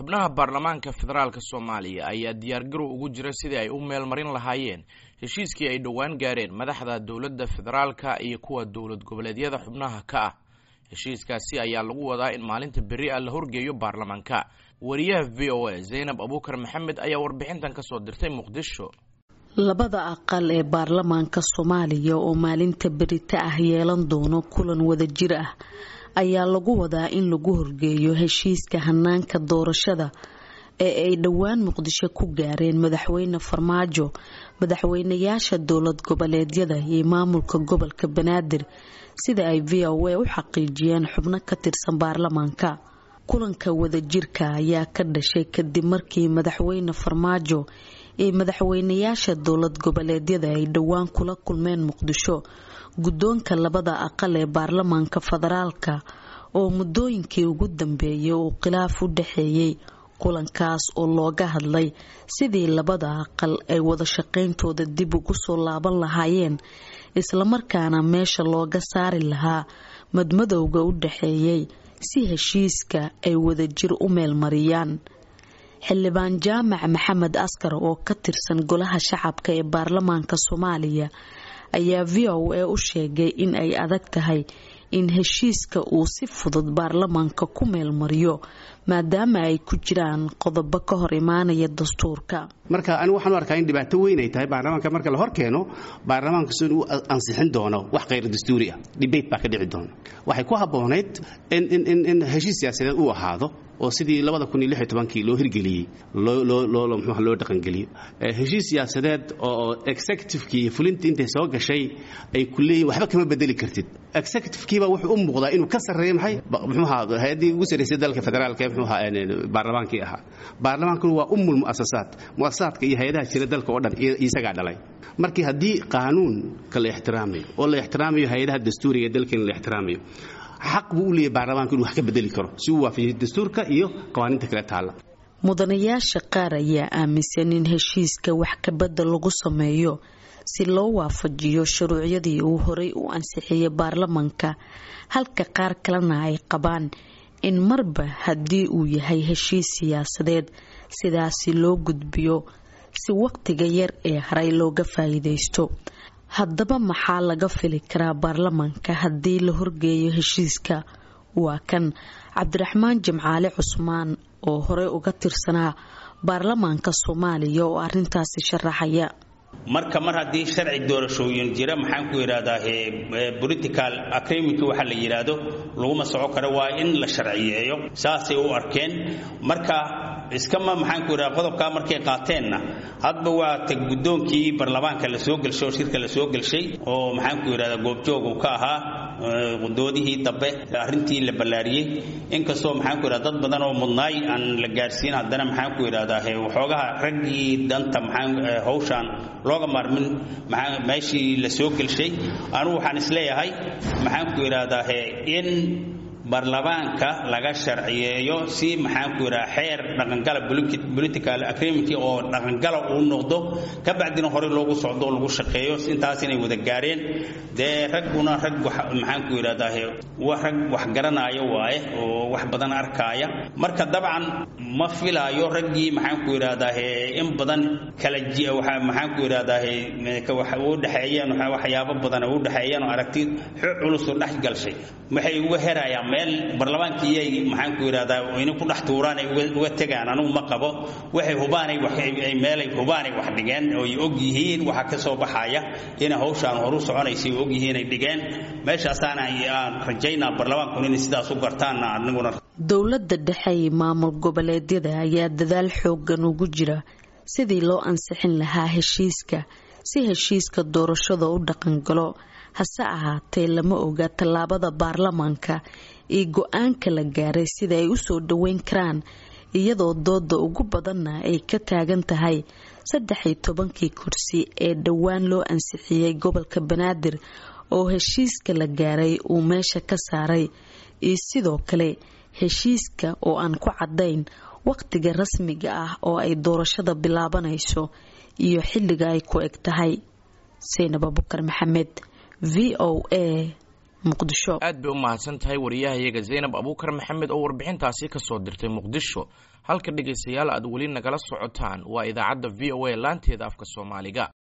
xubnaha baarlamaanka federaalk soomaaliya ayaa diyaargarow ugu jira sidii ay u meel marin lahaayeen heshiiskii ay dhowaan gaareen madaxda dowladda federaalka iyo kuwa dowlad goboleedyada xubnaha ka ah heshiiskaasi ayaa lagu wadaa in maalinta berri ah la horgeeyo baarlamaanka wariyaha v o a zaynab abuukar maxamed ayaa warbixintan kasoo dirtay muqdisho labada aqal ee baarlamaanka soomaaliya oo maalinta berita ah yeelan doono kulan wadajir ah ayaa lagu wadaa in lagu horgeeyo heshiiska hanaanka doorashada ee ay dhowaan muqdisho ku gaareen madaxweyne farmaajo madaxweynayaasha dowlad goboleedyada iyo maamulka gobolka banaadir sida ay v o a u xaqiijiyeen xubno ka tirsan baarlamaanka kulanka wadajirka ayaa ka dhashay kadib markii madaxweyne farmaajo ee madaxweynayaasha dowlad goboleedyada ay dhowaan kula kulmeen muqdisho guddoonka labada aqal ee baarlamaanka federaalka oo muddooyinkii ugu dambeeyay uu khilaaf u dhaxeeyey kulankaas oo looga hadlay sidii labada aqal ay wada shaqayntooda dib ugu soo laaban lahaayeen islamarkaana meesha looga saari lahaa madmadowga u dhaxeeyey si heshiiska ay wadajir u meelmariyaan xildhibaan jaamac maxamed askar oo ka tirsan golaha shacabka ee baarlamaanka soomaaliya ayaa v o a u sheegay in ay adag tahay in heshiiska uu si fudud baarlamaanka ku meelmariyo maadaama ay ku jiraan qodobo ka hor imaanaya dastuurka marka anigu waxaan u arkaa in dhibaato weyn ay tahay baarlamaanka marka la hor keeno baarlamaankasu inuu ansixin doono wax khayr dastuuri ah debate baa ka dhici doona waxay ku habboonayd in heshiis siyaasadeed uu ahaado oo sidii kii loo hirgeliyey loo dhaqangeliyo heshiis siyaasadeed oo executivekii iyo fulintii intay soo gashay ay ku leeyihin waxba kama bedeli kartid executivekiiba wuxuu u muuqdaa inuu ka sarreeyo maxay muxuuha hay-addii ugu sarraysay dalka federaalka ee muxuuha baarlamaankii ahaa baarlamaankuna waa ummul mu'asasaat mu'asasaadka iyo hay-adaha jira dalka oo dhan isagaa dhalay markii haddii qaanuunka la ixtiraamayo oo la ixtiraamayo hay-adaha dastuuriga ee dalkeena la ixtiraamayo xaq buu u leeyahy baarlamaanku inu wax ka bedeli karo si uu waafajiyo dastuurka iyo qawaaniinta kale taalla mudanayaasha qaar ayaa aaminsan in heshiiska wax kabedel lagu sameeyo si loo waafajiyo shuruucyadii uu horay u ansixiyey baarlamaanka halka qaar kalena ay qabaan in marba haddii uu yahay heshiis siyaasadeed sidaasi loo gudbiyo si waqtiga yar ee haray looga faa'iidaysto haddaba maxaa laga fili karaa baarlamaanka haddii la horgeeyo heshiiska waa kan cabdiraxmaan jimcaale cusmaan oo horey uga tirsanaa baarlamaanka soomaaliya oo arintaasi sharaxaya marka mar haddii sharci doorashooyin jira maxaan ku yidhahdaa political agreement waxa la yidhaahdo laguma soco karo waa in la sharciyeeyo saasay u arkeen marka iskama maxaan ku yidhahda qodobkaa markay qaateenna hadba waa ta guddoonkii baarlamaanka la soo gelshay oo shirka la soo gelshay oo maxaan ku yidhahda goobjoog uu ka ahaa doodihii dambe arrintii la ballaariyey inkastoo maxaan ku yidhahda dad badan oo mudnaay aan la gaarsiin haddana maxaan ku yidhahdaa waxoogaha raggii danta maxaan hawshaan looga maarmin meeshii la soo gelshay anugu waxaan isleeyahay maxaan ku yidhaahdaa in baarlamaanka laga sharciyeeyo si maxaan ku yidhaha xeer dhaqangala political agreement oo dhaqangala uu noqdo ka bacdina horey loogu socdo oo lagu shaqeeyo intaas inay wada gaareen dee ragguna rag maxaan ku yidhahdaa rag wax garanaya waaye oo wax badan arkaaya marka dabcan ma filaayo raggii maxaan ku yidhahdaa in badan kala maxaan ku yidhahdaa u dhexeeyeen waxyaabo badan u dhexeeyeen oo aragti culus oo dhex galshay waxay uga herayaan meel baarlamaankiyay maxaan ku yidhahdaa ina ku dhex tuuraan ay uga tegaan anugu ma qabo waxay hubaanay meelay hubaanay wax dhigeen oo ay og yihiin waxa ka soo baxaya inay hawshaan horu soconaysay og yihiin ay dhigeen meeshaasaana aan rajaynaa baarlamaankuna inay sidaas u gartaanna aniguna dowladda dhexe iyo maamul goboleedyada ayaa dadaal xoogan ugu jira sidii loo ansixin lahaa heshiiska si heshiiska doorashada u dhaqangalo hase ahaatee lama oga tallaabada baarlamaanka iyo go-aanka la gaaray sida ay usoo dhaweyn karaan iyadoo dooda ugu badanna ay ka taagan tahay saddex iyo tobankii kursi ee dhowaan loo ansixiyey gobolka banaadir oo heshiiska la gaaray uu meesha ka saaray iyo sidoo kale heshiiska oo aan ku caddayn waqtiga rasmiga ah oo ay doorashada bilaabanayso iyo xilliga ay ku eg tahay saynab abukar maxamed v o a muqdisho aad bay u mahadsan tahay wariyahayaga zaynab abuukar maxamed oo warbixintaasi kasoo dirtay muqdisho halka dhegaystayaal aad weli nagala socotaan waa idaacadda v o a laanteeda afka soomaaliga